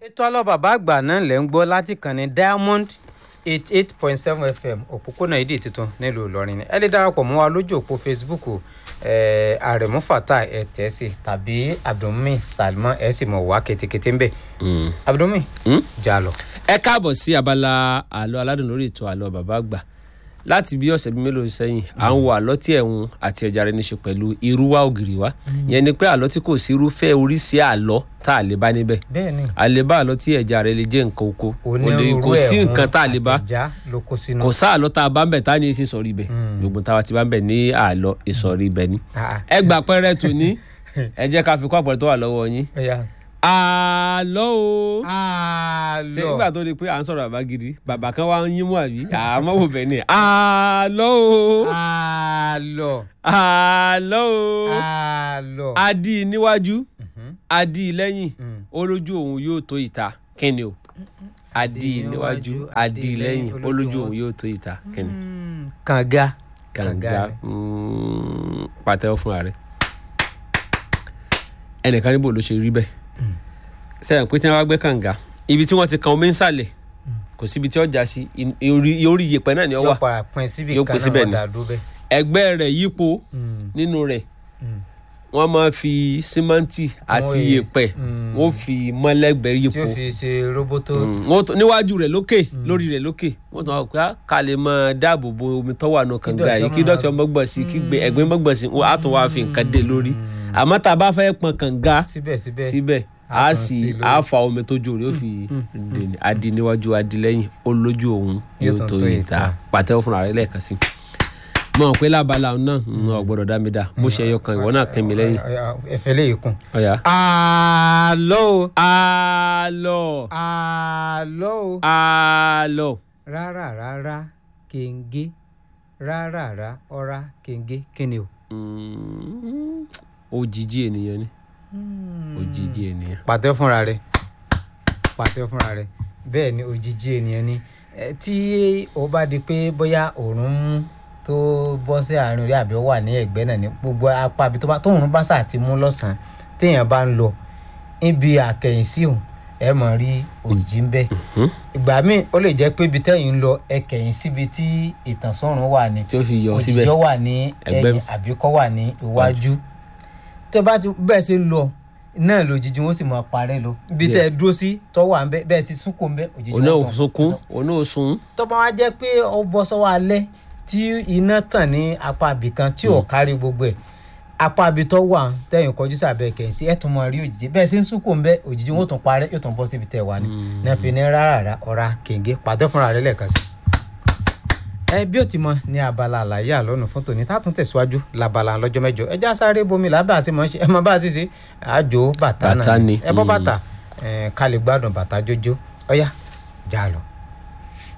ètò àlọ́ bàbá àgbà náà lẹ́ ń gbọ́ láti kàn ní diamond eight eight point seven fm òpópónà ìdí tuntun nílùú ìlọrin ni ẹ lè darapọ̀ mọ́ wa lójú òpó facebook eh, àrẹ̀mú fata ẹ̀ tẹ̀ sí tàbí abdulmi salman ẹ̀ sì mọ̀ wá ketekete ń bẹ̀ abdulmi jà lọ. ẹ káàbọ̀ sí abala àlọ́ aládùn lórí ètò àlọ́ bàbá àgbà láti bí ọ̀sẹ̀ bíi mélòó sẹ́yìn à ń wo àlọ́ tí ẹ̀hún àti ẹja rẹ̀ ní ṣe pẹ̀lú irúwá ògiri wa yẹn ni pé àlọ́ tí kò sí irúfẹ́ oríṣi àlọ́ tá a lè bá níbẹ̀ bẹ́ẹ̀ni a lè bá àlọ́ tí ẹja rẹ̀ lè jẹ́ nǹkan oko kò lè onírúurú kò sí ẹ̀hún nǹkan tá a lè bá àtẹ̀já ló kó sínú. kò sá àlọ́ tá a bá ń bẹ̀ tá a ní í ṣe sọ̀rí ibẹ̀ gbogbo táwa ti bá ń bẹ̀ ní àlọ́ ìsọ̀rí ibẹ̀ ni Ah, ẹ gbà pẹ́rẹ́ tò ní ẹ jẹ́ ká fi kó àpẹẹrẹ tó wà lọ́wọ́ yín ọ̀ya. àlọ́ o ṣe àlọ́ nígbà tó di pé à ń sọ̀rọ̀ bàbá gidi bàbá kan wá ń yín mú àbí àmọ́ wò bẹ́ẹ̀ ni àlọ́ o àlọ́ àlọ́ o àlọ́. adi níwájú Mhm. adi lẹ́yìn Mm. olójú òun yóò tó ìta kíni o adi níwájú adi lẹ́yìn olójú òun yóò tó ìta kíni Mm, kànga. kànga ni. mm, pàtẹ́wọ́ fúnra rẹ̀ ẹnìkan níbo ló ṣe rí bẹ́ẹ̀ sẹ́yìn pé tí wọ́n bá gbẹ́ kànga ibi tí wọ́n ti kan omi ń sàlẹ̀ kò síbi tí ó já sí in- orí orí iyẹ̀pẹ̀ náà ni ó yóò wà para pin síbi Yóò kan pín síbẹ̀ náà ni. wọ́n dà dúró bẹ́ẹ̀. ẹgbẹ́ rẹ̀ yípo Mm, nínú rẹ̀ mm. wọ́n máa fi símẹ́ǹtì àti Wọ́n yẹ- iyẹ̀pẹ̀ mm. wọ́n fi mọ́lẹ́gbẹ̀ẹ́ tí yípo ó fi ṣe roboto. Mm, wọ́n tó- níwájú rẹ̀ lókè lórí rẹ̀ lókè wọ́n tún wá pé á, ká lè máa dáàbò bo omi tó wà nù kànga dọ̀tí yìí ọmọ kí dọ̀tí máa- ọmọ gbọ̀n sí kí gbẹ- ẹ̀gbin mọ́ gbọ̀n sí wọ́n á tún wá fi nǹkan dé lórí àmọ́ tá a bá fẹ́ pọn kànga síbẹ̀síbẹ̀. síbẹ̀ á á tún sì sí lórí. á fa omi tó jò rí ó fi dè ní adi níwájú adi lẹ́yìn olójú òun Yóò yóò tún tó tó ìta ìta. pàtẹ́wọ́ fúnra rẹ̀ lẹ́ẹ̀kan sí mọ̀ pé lábala òun náà ń ọ̀gbọ́dọ̀ dá mi dá bó ṣe ẹyọ kan ìwọ náà kẹ́ mi lẹ́yìn Ọ̀ya, ẹ̀fẹ̀ lè kún. ọ̀yà. àlọ́ o. àlọ́ àlọ́ o. àlọ́ rárá rárá kèǹgé rárá rárá ọ̀rá kèǹgé kíni o. Mm, òjijì ènìyàn ni òjijì ènìyàn. pàtẹ fúnra rẹ pàtẹ fúnra rẹ bẹ́ẹ̀ ni òjijì ènìyàn ni Ẹ, tí ó bá di pé bóyá òòrùn mú tó bọ́ sí àárín orí àbí ó wà ní ẹ̀gbẹ́ náà ní gbogbo apá àbí tó bá tóòrùn bá sà ti mú lọ́sàn-án téèyàn bá ń lọ níbi àkẹyìnsí òun ẹ mọ̀ rí òjijì ń bẹ ìgbà míì ó lè jẹ́ pé ibi tẹ́yìn ń lọ ẹ kẹ̀yìn síbi tí ìtànsọ́rùn wà ní tí ó fi yọ òjijì síbẹ̀. ó wà ní Ẹgbẹ́. ẹ̀yìn àbí kó wà ní iwájú tó bá ti bẹ́ẹ̀ ṣe lọ náà lòjijì wọn sì máa parẹ́ lọ ibi tẹ́ ẹ dúró sí tó wà ń bẹ bẹ́ẹ̀ ti súnkò ń bẹ òjijì òun náà wọn ò tàn. sunkún òun náà ò sun. tó bá wá jẹ́ pé ó bọ́ sọ́wọ́ alẹ́ tí iná tàn ní apá ibì kan tí ò kárí gbogbo ẹ̀ apá ibi tó wà tẹ̀yìn kọjú sàbẹ̀ kẹ̀yìn sí ẹ̀ tún máa rí òjijì bẹ́ẹ̀ ṣe ń súnkò ń bẹ òjijì wọn ò tún parẹ́ yóò tún bọ́ síbi tẹ́ wà ní náà fi ní rárá ọ̀rá kèǹgé pàtẹ́ fúnra rẹ̀ lẹ́ẹ̀kan sí ẹ bí ó ti mọ ní abala àlàyé àlọ́nù fún tòní tá a tún tẹ̀síwájú labala lọ́jọ́ mẹ́jọ ẹja sáré bomi làbẹ́ àti mọ̀ ṣe ẹ mọ bá a ṣe ṣe àjò bàtà Bàtà náà ni. ẹ bọ́ Mm. bàtà ẹ ká lè gbádùn bàtà jójó ọ̀yá já lọ.